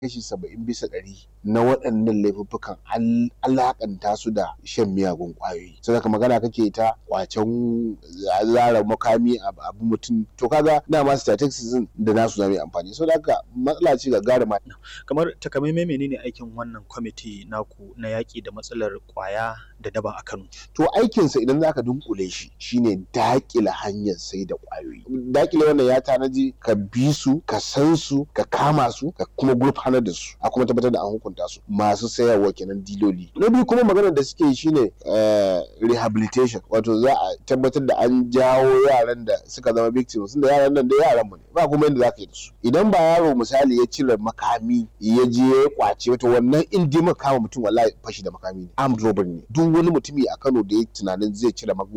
kashi saba'in bisa ɗari na waɗannan laifuffukan an alaƙanta su da shan miyagun ƙwayoyi sai ka magana kake ta kwacen zara makami abu mutum to kaga dama statistics da nasu zame amfani so haka matsala ce gagarima kamar takamaimai menene aikin wannan kwamiti naku na yaƙi da matsalar ƙwaya da daba a Kano to aikinsa idan zaka dunkule shi shine daƙile hanyar sai da ƙwayoyi daƙile wannan ya tanaji ka bi su ka san su ka kama su ka kuma gurfanar da su a kuma tabbatar da an hukunta su masu sayarwa kenan diloli na biyu kuma maganar da suke yi shine rehabilitation wato za a tabbatar da an jawo yaran da suka zama victims da yaran nan da yaran mu ne ba kuma yadda zaka yi da su idan ba yaro misali ya cire makami ya je ya kwace wato wannan in dai kama mutum wallahi fashi da makami ne armed robbery ne duk wani mutumi a Kano da ya tunanin zai cire